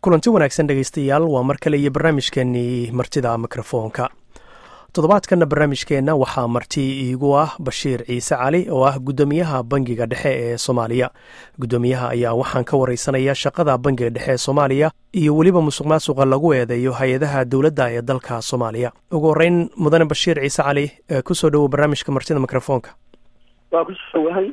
kulanti wanaagsan dhegaystayaal waa mar kale iyo barnaamijkeenii martida mikrofoonka toddobaadkanna barnaamijkeenna waxaa marti iigu ah bashiir ciise cali oo ah guddoomiyaha bangiga dhexe ee soomaaliya guddoomiyaha ayaa waxaan ka wareysanaya shaqada bangiga dhexe ee soomaaliya iyo weliba musuq maasuqa lagu eedeeyo hay-adaha dowladda ee dalka soomaaliya ugu horeyn mudane bashiir ciise cali kusoo dhowow barnaamijka martida mikrofoonka waa kusowahay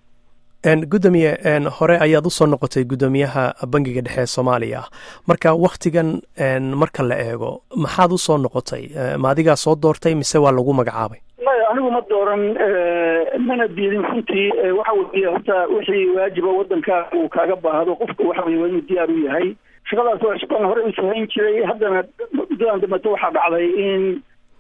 gudoomiye hore ayaad usoo noqotay guddoomiyaha bangiga dhexe ee soomaaliya marka wakhtigan marka la eego maxaad usoo noqotay ma adigaa soo doortay mise waa lagu magacaabay maya anigu ma dooran mana diidin runtii waxa weeye horta wixii waajiba wadanka uu kaaga baahdo qofka waxa weye waa inuu diyaar u yahay shaqadaas waa shaqan hore usoo hayn jiray haddana muddadan dambeto waxaa dhacday in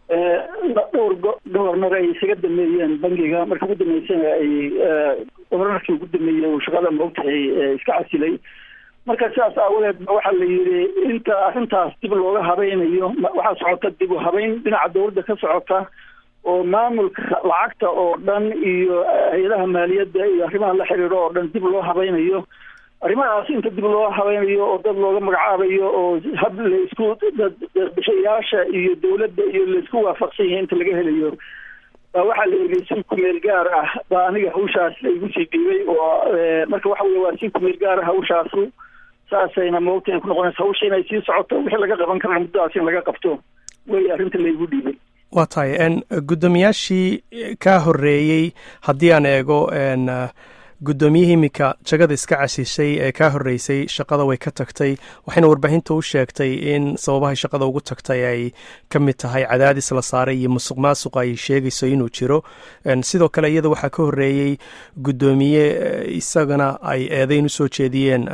dhowr gobornar ay isaga dameeyeen bangiga marka ugu dambeysana ay gobornarkii ugu dameeyey uu shaqada maogtahay iska casilay marka sidaas aawadeed ba waxaa la yidhi inta arrintaas dib looga habaynayo waxaa socota dib u habeyn dhinaca dawladda ka socota oo maamulka lacagta oo dhan iyo hay-adaha maaliyadda iyo arrimaha la xiriiro oo dhan dib loo habaynayo arrimahaas inta dib loo habaynayo oo dad looga magacaabayo oo hab laisku dadbishayaasha iyo dawladda iyo laisku waafaqsan yahay inta laga helayo baa waxaa la yidhi si kumeel gaar ah baa aniga hawshaas laigu sii dhiibay oo marka waxa weye waa si kumeel gaar ah hawshaasu saasayna maogta ku noqonaysa hawsha inay sii socoto wixii laga qaban kara muddadaas in laga qabto wey arrinta laigu dhiibay waa tahay guddoomiyaashii kaa horeeyey haddii aan eego guddoomiyihii iminka jagada iska casishay ee kaa horreysay shaqada way ka tagtay waxayna warbaahinta u sheegtay in sababahay shaqada ugu tagtay ay ka mid tahay cadaadis la saaray iyo musuq maasuq ay sheegayso inuu jiro sidoo kale iyada waxaa ka horreeyey guddoomiye isagana ay eedeyn usoo jeediyeen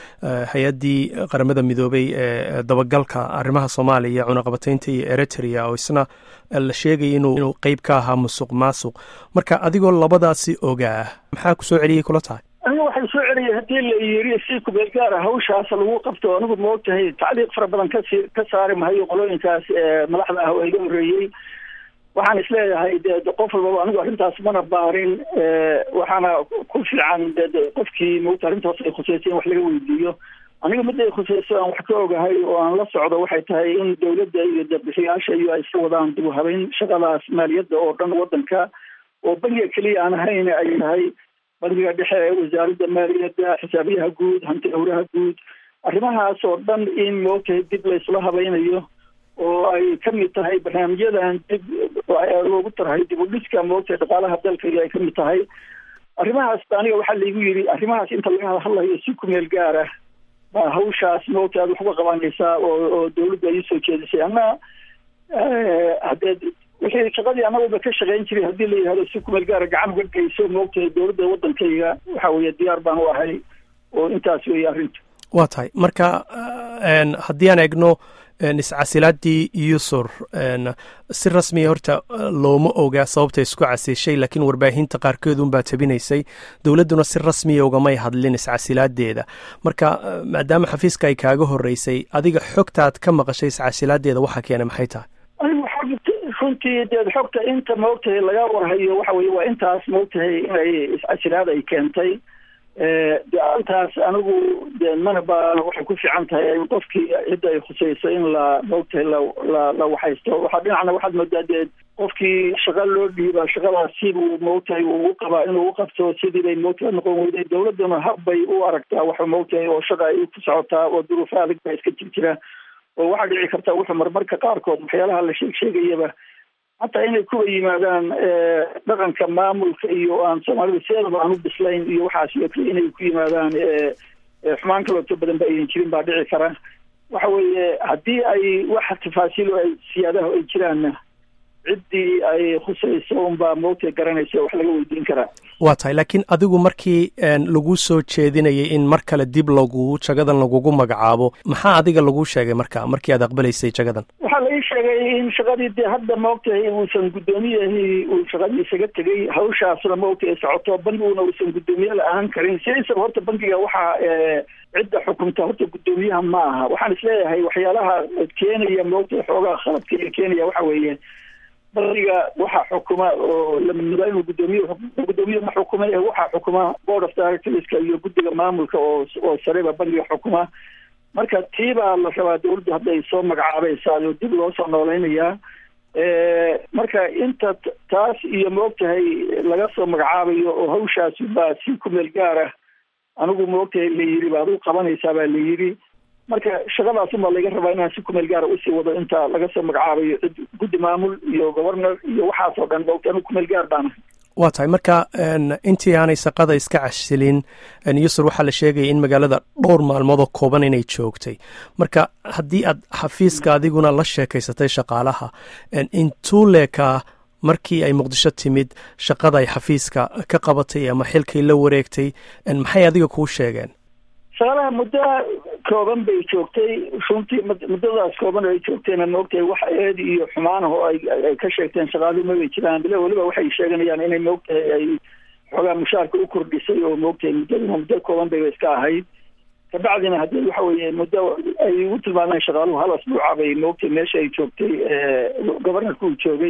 hay-addii qaramada midoobay ee dabagalka arrimaha soomaaliya cunaqabataynta iyo eritrea oo isna la sheegaya inuu qeyb ka ahaa musuq maasuq marka adigoo labadaasi ogaa maxaa kusoo celiyay kula tahay aniga waxay soo celiyay haddii la yiri si kumeel gaara hawshaas lagu qabto anigu maogtahay tacliiq fara badan kasi ka saari mahayo qolooyinkaas madaxda ah oo iga horreeyey waxaan isleeyahay de qof walbaba anigu arrintaas mana baarin waxaana ku fiican de qofkii maogta arrintaas ay khuseysay in wax laga weydiiyo aniga mid ay khuseyso aan wax ka ogahay oo aan la socdo waxay tahay in dawladda iyo dabixiyaasha iyo ay iska wadaan dib u habeyn shaqadaas maaliyadda oo dhan wadanka oo bangiga keliya aan ahayn ay tahay bangiga dhexe wasaaradda maaliyadda xisaabiyaha guud hanti awraha guud arrimahaas oo dhan in moogtahay dib laysla habaynayo oo ay ka mid tahay barnaamijyadan dib loogu tarhay dib u dhiska moogtahay dhaqaalaha dalka iyo ay ka mid tahay arrimahaas aniga waxaa laigu yidhi arrimahaas inta laga hadlayo si kumeel gaar ah baa hawshaas moogta aad wax uga qabanaysaa oo oo dawladda ay usoo jeedisay anna haddee wixii shaqadii anagooba ka shaqayn jiray haddii la yihahdo si kumeel gaara gacan uga geyso moogtahay dawladda waddankayga waxa weeye diyaar baan u ahay oo intaas weeye arrinta waa tahay marka haddii aan eegno iscasilaadii yusur si rasmiya horta looma oga sababta isku casishay laakiin warbaahinta qaarkeed unbaa tabinaysay dowladduna si rasmiya ugamay hadlin iscasilaadeeda marka maadaama xafiiska ay kaaga horeysay adiga xogtaad ka maqashay iscasilaadeeda waxaa keenay maxay tahay anigu runtii deed xogta inta maogtahay laga warhayo waxa weye waa intaas maogtahay inay iscasilaad ay keentay de arrintaas anigu de mana baana waxay ku fiican tahay qofkii cidda ay khuseyso in la maogtahay la la la waxaysto waxaa dhinacna waxaad moodaa dee qofkii shaqa loo dhiiba shaqadaas siduu maogtahay ugu qabaa inuu u qabto sidii bay maogtahay noqon weyday dawladduna hab bay u aragtaa waxa maogtahay oo shaqa ay ku socotaa oo duruufo adag baa iska jir jira oo waxaa dhici karta wuxuu marmarka qaarkood waxyaalaha la sheeg sheegayaba hataa inay kuwa yimaadaan dhaqanka maamulka iyo aan soomaalida sideedaba aan u bislayn iyo waxaas iyo kale inay ku yimaadaan xumaan kalooto badan ba aynan jirin baa dhici kara waxa weeye haddii ay wax tafaasiil ay siyaadaha ay jiraanna ciddii ay khusayso unbaa moogta garanaysa wax laga weydiin karaa waa tahay laakiin adigu markii lagu soo jeedinayay in mar kale dib lagu jagadan lagugu magacaabo maxaa adiga lagu sheegay marka markii aad aqbalaysay jagadan waxaa la ii sheegay in shaqadii dee hadda maogtahay uusan guddoomiyahi uu shaqadii isaga tegay hawshaasna maogtahay socoto bangiguna uusan guddoomiye la-aan karin sidiisaba horta bangiga waxaa cidda xukunta horta guddoomiyaha ma aha waxaan isleeyahay waxyaalaha keenaya maogtahay xoogaa khaladka iyo keenaya waxa weeye bangiga waxaa xukuma oo lamida inuu guddoomiye guddoomiye ma xukuma ee waxaa xukuma board of directorska iyo guddiga maamulka oo oo sareba bangiga xukuma marka tii baa la rabaa dawladdu hadday soo magacaabaysaa oo dib loo soo noolaynayaa marka inta taas iyo maogtahay laga soo magacaabayo oo hawshaasi baa si kumeel gaar ah anigu maogtahay la yidhi baad u qabanaysaa baa la yidhi marka shaqadaasuma laga rabaa inaan si kumeel gaara usii wado inta laga soo magacaabayo cid guddi maamul iyo governor iyo waxaas oo dhan maogta anigu kumeel gaar baana waa tahay marka intii aanay shaqada iska casilin yusur waxaa la sheegaya in magaalada dhowr maalmoodoo kooban inay joogtay marka haddii aad xafiiska adiguna la sheekaysatay shaqaalaha intuu leekaa markii ay muqdisho timid shaqada ay xafiiska ka qabatay ama xilkay la wareegtay maxay adiga kuu sheegeen shaqaalaha muddo kooban bay joogtay runtii muddadaas kooban ay joogtayna maogtahay wax eed iyo xumaanah oo ay ka sheegteen shaqaaluhu mabay jiraan bile weliba waxay sheeganayaan inay maogtahay ay xoogaa mushaarka u kordhisay oo maogtahay muddaduna muddo kooban bayba iska ahayd kabacdina haddii waxa weeye muddo ay ugu tilmaameen shaqaaluhu hal asbuuca bay maogtahay meesha ay joogtay governorka uu joogay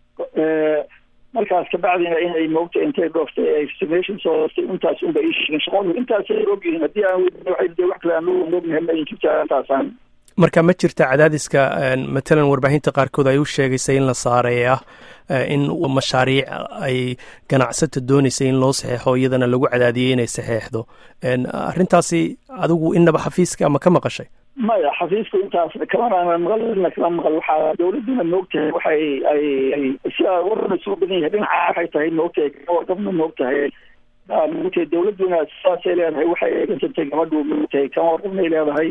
markaas kabacdina inay maogta intay dhooftay ay sumation soo hoostay intaas unba ii sheegeen shaqaaluhu intaasay ogyihiin haddii aan de wax kale aan ognahay ma jirta intaasaan marka ma jirta cadaadiska matalan warbaahinta qaarkood ay u sheegaysay in la saaray ah in mashaariic ay ganacsata doonaysay in loo saxeexo iyadana lagu cadaadiyey inay saxeexdo arrintaasi adigu inaba xafiiska ama ka maqashay maya xafiisku intaas kamana maqalna kama maqal waxaa dawladuna maogtahay waxay ay ay sidaa warna isugu badan yahay dhinaca waxay tahay maogtahay gabna maogtahay maogtahay dawladuna sidaasay leedahay waxay eegansantay gabadhu maogtahay kama warqabnay leedahay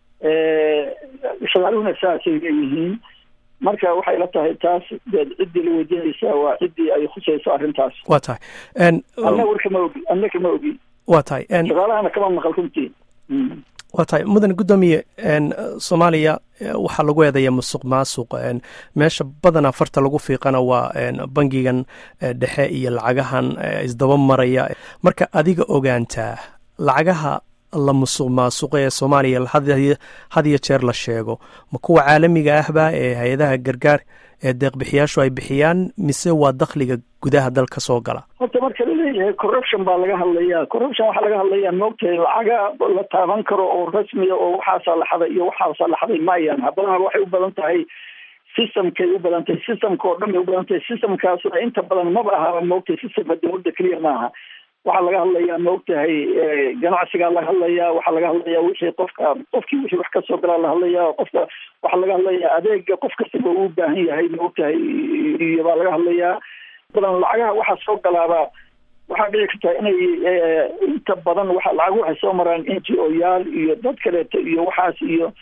shaqaaluhuna saasay leeyihiin marka waxay la tahay taas deed ciddii la weydiinaysaa waa ciddii ay khusayso arrintaas waa tahay anna war kama ogi anna kama ogi waa tahay shaqaalahana kama maqal runtii waa tahay mudan guddoomiye soomaaliya waxaa lagu eedaya musuq maasuq meesha badanaa farta lagu fiiqana waa bangigan dhexe iyo lacagahan isdaba maraya marka adiga ogaantaa lacagaha la musuq maasuqa ee soomaaliya had iyo jeer la sheego ma kuwa caalamiga ahba ee hay-adaha gargaar ee deeqbixiyaashu ay bixiyaan mise waa dakhliga gudaha dalka soo gala horta marka laleeyahay corruption baa laga hadlayaa corruption waxaa laga hadlayaa maogtahay lacaga la taaban karo oo rasmiya oo waxaasaa la xaday iyo waxaasaa la xaday maayaan haddana waxay u badan tahay systemkay u badan tahay systemka oo dhan bay u badan tahay systemkaasuna inta badan maba ahaba maogtahay systemka dawladda keliya maaha waxaa laga hadlayaa maogtahay ganacsigaa laga hadlayaa waxaa laga hadlayaa wixii qofka qofkii wixii wax kasoo galaa la hadlayaa qofka waxaa laga hadlayaa adeega qof kastaba uu baahan yahay maogtahay iyo baa laga hadlayaa badan lacagaha waxaa soo galaaba waxaa dhici kartaa inay inta badan waa lacag waxay soo maraan n g o yaal iyo dad kaleeto iyo waxaas iyo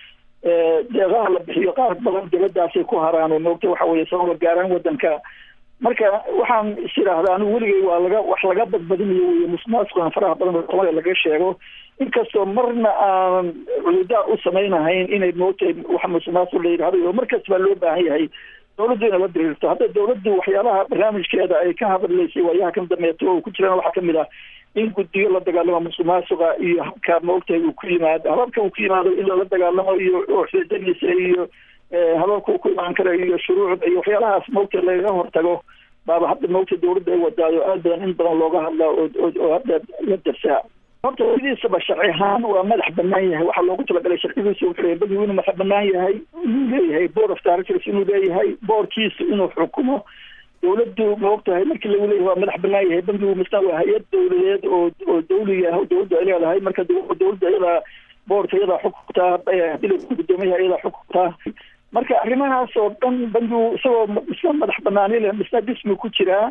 deeqaha la bixiyo qaar badan dibadaasay ku haraan oo maogta waxa weye soo gargaaraan wadanka marka waxaan is idhaahdaa anigu weligay waa laga wax laga badbadinayo wey musmaasqan faraha badan oo soomaliya laga sheego inkastoo marna aan cududaar u samaynahayn inay moogtahay wax musmaasq la yidhahdo oo markas baa loo baahan yahay dawladdu inay la diriirto hadda dawladdu waxyaabaha barnaamijkeeda ay ka hadlaysay waayaha kan dambeeto oo ku jiraan waxaa kamid ah in guddiyo la dagaalamo musuq maasuqa iyo habka maogtahay uu ku yimaado hababka uu ku yimaado in lala dagaalamo iyo xidadiisa iyo hababka uu ku imaan kara iyo shuruucda iyo waxyaalahaas maogtahay lagaga hortago baaba hadda maogta dawladda ay wadaayo aad badan in badan looga hadlaa oo hadda la darsaa horta sidiisaba sharci ahaan waa madax banaan yahay waxaa loogu talagalay sharcigiisa wuxuu leeyahay bangigu inuu madax banaan yahay inuu leeyahay board of directors inuu leeyahay boorkiisa inuu xukumo dawladdu maogtahay markii lagu leeyahay waa madax banaan yahay bangigu misna waa hay-ad dawladeed oo oo dawliga ah dawladdu ay leedahay marka dawladda iyadaa boorka iyadaa xukuntaa hadii gudoomiyaha iyadaa xukuntaa marka arrimahaas oo dhan bangigu isagoo misna madax banaani leh misna dhismi ku jiraa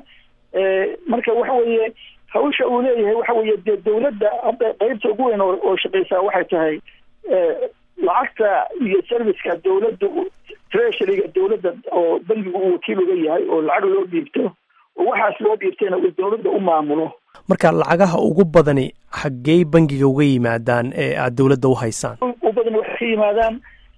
marka waxa weeye hawsha uu leeyahay waxa weeye dee dawladda hadda qeybta ugu weyn oo shaqeysaa waxay tahay lacagta iyo serviceka dawladda treasuryga dawladda oo bangigu uu wakiil uga yahay oo lacag loo dhiibto oo waxaas loo dhiibtayna uu dawladda u maamulo marka lacagaha ugu badani xaggey bangiga uga yimaadaan ee aada dawladda u haysaan u badan waxay ka yimaadaan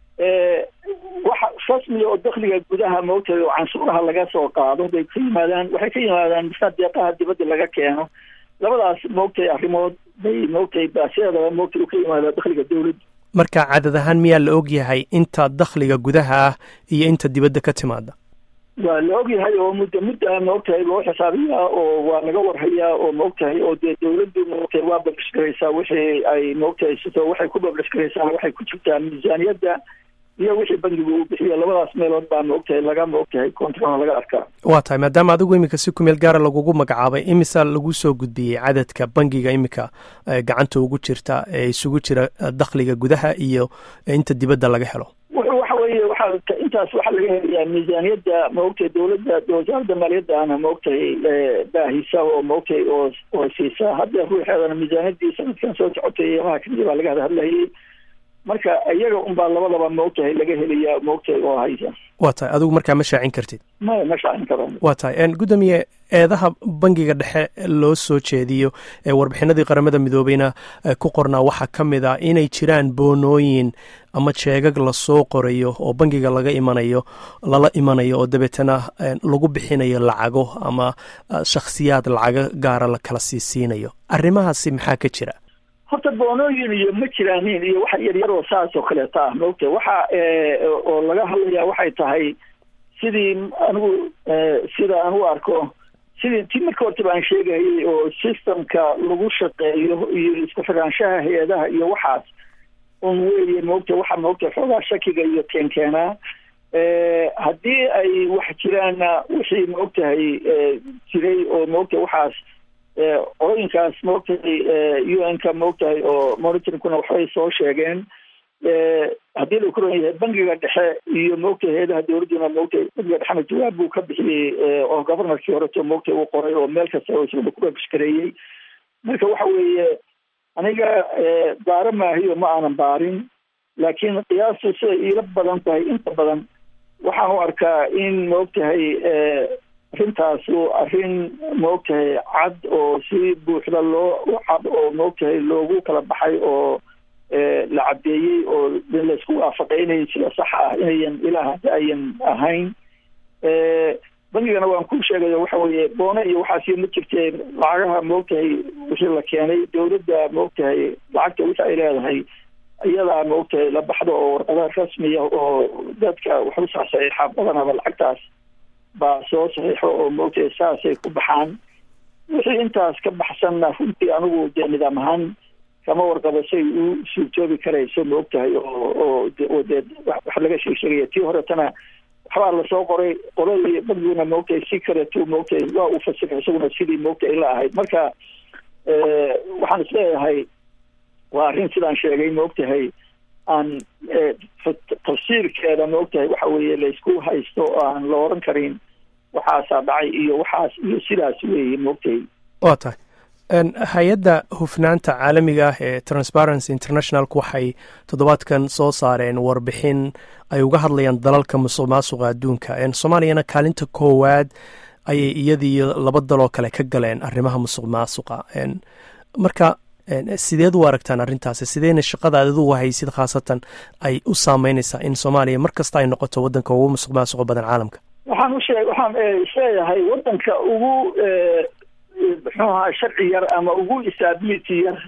waxa rasmiga oo dakliga gudaha maogtahay oo canshuuraha laga soo qaado bay ka yimaadaan waxay ka yimaadaan misna deeqaha dibadda laga keeno labadaas maogtahay arrimood bay maogtahay baasideedaba maogtahay u ka yimaada dakliga dawladda marka cadad ahaan miyaa la og yahay inta dakhliga gudaha ah iyo inta dibadda ka timaada waa la ogyahay oo muddo mudda maogtahay loo xisaabiyaa oo waa laga warhayaa oo maogtahay oo dee dawladdu maogtahay waa bablish garaysaa wixii ay maogtahay sito waxay ku bablish garaysaa waxay ku jirtaa miisaaniyadda iyo wixii bangigu uu bixiyo labadaas meelood baa maogtahay laga maogtahay control laga arkaa waa tahay maadaama adigu iminka si kumeel gaara lagugu magacaabay imisa lagu soo gudbiyey cadadka bangiga iminka gacanta ugu jirta ee isugu jira dakhliga gudaha iyo inta dibadda laga helo waxa weeye waxaa intaas waxaa laga helayaa miisaaniyadda maogtahay dowladda wasaaradda maaliyaddaana maogtahay baahisa oo maogtahay oo oo siisa hadda ruuxeedana miisaaniyaddii sanadkan soo socotay iyamaha kamida baa laga hadhadlayay marka iyaga unbaa labadaba maogtahay laga helayaa maogtahay oo haysa waa tahay adigu markaa ma shaacin kartid maya ma shaacin karo waa tahay gudoomiye eedaha bangiga dhexe loo soo jeediyo ee warbixinadii qaramada midoobeyna ku qornaa waxaa ka mid ah inay jiraan boonooyin ama jeegag lasoo qorayo oo bangiga laga imanayo lala imanayo oo dabeetana lagu bixinayo lacago ama shakhsiyaad lacago gaara la kala siisiinayo arrimahaasi maxaa ka jira horta boonooyin iyo ma jiraanin iyo waxa yaryar oo saas oo kaleeta ah maogta waxa oo laga hadlaya waxay tahay sidii anigu sida aan u arko sidii ti marka hortaba aan sheegayay oo systemka lagu shaqeeyo iyo isku xiraanshaha hay-adaha iyo waxaas un weeye maogta waxa maogta xoogaa shakiga iyo keenkeenaa haddii ay wax jiraanna wixii maogtahay jiray oo maogta waxaas qolooyinkaas maogtahay u n ka maogtahay oo monitoringkuna waxbay soo sheegeen haddii la kuran yahay bangiga dhexe iyo maogtahay hay-adaha dowladduna maogtahay bangiga dhexena jawaab buu ka bixiyey oo governorkii horeto maogtahay uu qoray oo meel kasta oo isaguna ku babishgareeyey marka waxa weeye aniga baaro maahiyo ma aanan baarin laakiin qiyaastu siday iila badan tahay inta badan waxaan u arkaa in maogtahay arrintaasu arrin maogtahay cad oo si buuxda loo cad oo maogtahay loogu kala baxay oo la caddeeyey oo laysku waafaqay inay sida saxa ah inayan ilaa hadda ayan ahayn bangigana waan ku sheegayo waxa weeye boone iyo waxaasi ma jirteen lacagaha maogtahay wixii la keenay dowladda maogtahay lacagta wixi ay leedahay iyadaa maogtahay la baxdo oo warqadaha rasmiya oo dadka wax usoo saxiixa badanaba lacagtaas baa soo saxiixo oo maogtahay saasay ku baxaan wixii intaas ka baxsanna runtii anigu dee nidaam ahaan kama warqabo say u suurtoobi karayso maogtahay oo oo dee wax laga sheeg sheegaya tii horetana waxbaa lasoo qoray qoladii bangiguna maogtahay si kaleto maogtahay waa uu fasiray isaguna sidii maogtahay la ahayd marka waxaan isleeyahay waa arrin sidaan sheegay maogtahay aan tafsiirkeeda maogtahay waxa weeye laysku haysto oo aan la oran karin waxaasaa dhacay iyo waxaas iyo sidaas weeye maogtahay waa tahay hay-adda hufnaanta caalamiga ah ee transparency internationalku waxay toddobaadkan soo saareen warbixin ay uga hadlayaan dalalka musuq maasuqa adduunka soomaaliyana kaalinta koowaad ayay iyadiiyo laba daloo kale ka galeen arrimaha musuq maasuqa marka sideed u aragtaan arrintaasi sideyna shaqada adidugu haysid khaasatan ay u saameynaysaa in soomaaliya mar kasta ay noqoto waddanka ugu musuq maasuqa badan caalamka waxaan usheeg waxaan isleeyahay waddanka ugu muxuu ahaa sharci yar ama ugu stability yar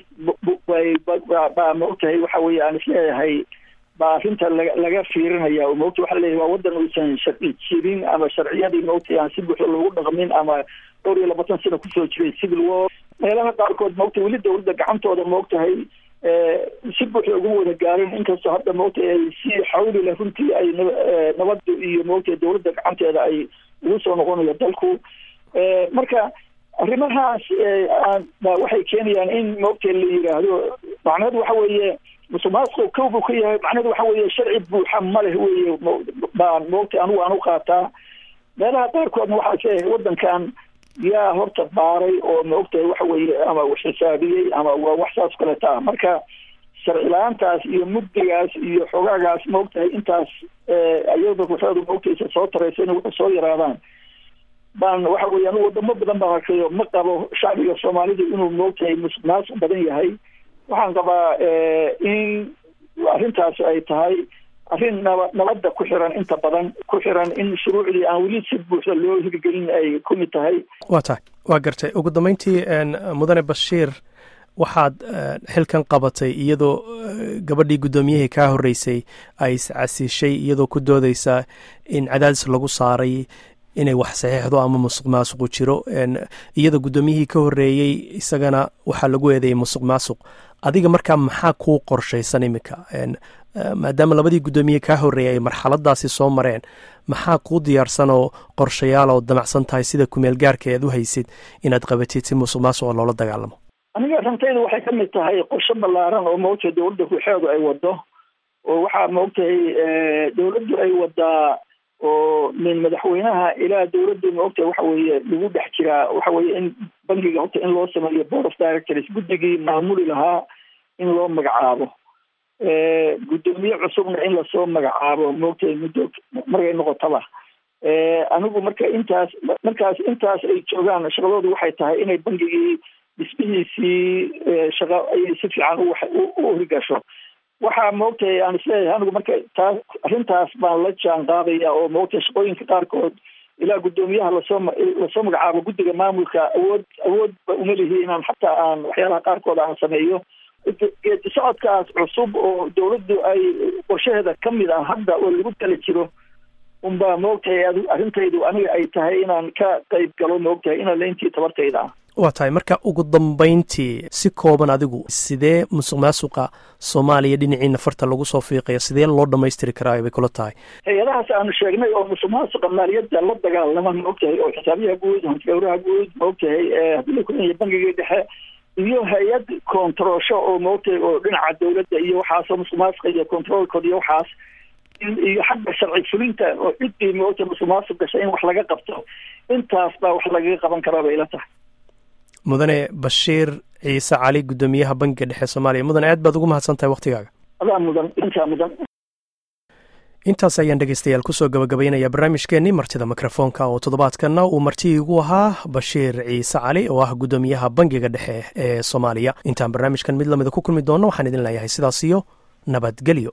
baa maogtahay waxa weeye aan isleeyahay baa arrinta laga laga fiirinaya oo maogta waxa leeyahay waa waddan uusan sharci jirin ama sharciyadii maogtahay aan si buuxda loogu dhaqmin ama dhowr iyo labaatan sano kusoo jiray civil war meelaha qaarkood maogtahay weli dowladda gacantooda maogtahay si buuxda uguma wada gaarin inkastoo hadda maogtahay ay si xawli leh runtii ay nabadda iyo maogtahay dowladda gacanteeda ay ugu soo noqonayo dalku marka arrimahaas waxay keenayaan in maogtahay la yidhaahdo macnaheedu waxa weeye musuq maasuqu kow buu ka yahay macnahedu waxa weeye sharci buuxa ma leh weye baan maogtahay anigu aan u qaataa meelaha qaarkoodna waxaa isleeyahay waddankan yaa horta baaray oo maogtahay waxa weeye ama xisaabiyey ama waa wax saas kaleeta ah marka sharci la-aantaas iyo mugdigaas iyo xogaagaas maogtahay intaas iyada ruuxeedu maogtaysa soo taraysa inay wuxuu soo yaraadaan baan waxa weye anigu wadamo badan baan arkayo ma qabo shacbiga soomaalida inuu maogtahay musuq maasuq badan yahay waxaan qabaa in arrintaas ay tahay arrin naba nabadda ku xiran inta badan ku xiran in shuruucdii aan weli si buuxda loo hirgelin ay ku mid tahay waa tahay waa gartay ugu dambeyntii mudane bashiir waxaad xilkan qabatay iyadoo gabadhii guddoomiyihii kaa horreysay ay iscasiishay iyadoo ku doodeysa in cadaadis lagu saaray inay wax saxiixdo ama musuq maasuqu jiro iyada guddoomiyihii ka horreeyey isagana waxaa lagu eedeeyey musuq maasuq adiga markaa maxaa kuu qorshaysan iminka maadaama labadii guddoomiye kaa horreeyay ay marxaladaasi soo mareen maxaa kuu diyaarsan oo qorshayaal oo damacsan tahay sida kumeel gaarka ead u haysid inaad qabatid si musuq maasuqa loola dagaalamo aniga rantaydu waxay ka mid tahay qorshe ballaaran oo maogtahay dowladda ruuxeedu ay wado oo waxaa maogtahay dowladdu ay wadaa oo min madaxweynaha ilaa dowladdu maogtahay waxa weeye lagu dhex jiraa waxa weeye in bangiga horta in loo sameeyo board of directors guddigii maamuli lahaa in loo magacaabo guddoomiye cusubna in lasoo magacaabo maogtahay muddo markay noqotaba anigu marka intaas markaas intaas ay joogaan shaqadoodu waxay tahay inay bangigii dhismihiisii shaqa ay si fiican u horigasho waxaa maogtahay aan isleeyahay anigu marka taas arrintaas baan la jaan qaadaya oo maogtahay shaqooyinka qaarkood ilaa guddoomiyaha lasoo lasoo magacaabo guddiga maamulka awood awoodba uma lihi inaan xataa aan waxyaalaha qaarkood aan sameeyo geedi socodkaas cusub oo dowladdu ay qorshaheeda ka mid ah hadda oo lagu tala jiro unbaa maogtahay arrintaydu aniga ay tahay inaan ka qayb galo maogtahay inaan layntii tabartayda ah waa tahay marka ugu dambayntii si kooban adigu sidee musuq maasuqa soomaaliya dhinaciina farta lagu soo fiiqayo sidee loo dhamaystiri karaa bay kula tahay hay-adahaas aanu sheegnay oo musuq maasuqa maaliyadda la dagaalama maogtahay oo xisaabiyaha guud hantigawraha guud maogtahay haddii la kuleeyahay bangigii dhexe iyo hay-ad kontaroosho oo maogtahay oo dhinaca dowladda iyo waxaasoo musuq maasuqa iyo controolkood iyo waxaas iyo xagga sharci fulinta oo ciddii maogtahay musuq maasuq gashay in wax laga qabto intaas baa wax lagaga qaban karaa bay ila tahay mudane bashiir ciise cali guddoomiyaha bangiga dhexe soomaaliya mudane aad baad ugu mahadsan tahay waktigaaga adaa mudan intaa mudan intaas ayaan dhegeystayaal kusoo gabagabaynaya barnaamijkeenii martida mikrofoonka oo toddobaadkanna uu marti igu ahaa bashiir ciise cali oo ah guddoomiyaha bangiga dhexe ee soomaaliya intaan barnaamijkan mid lamida ku kulmi doonno waxaan idin leeyahay sidaas iyo nabadgelyo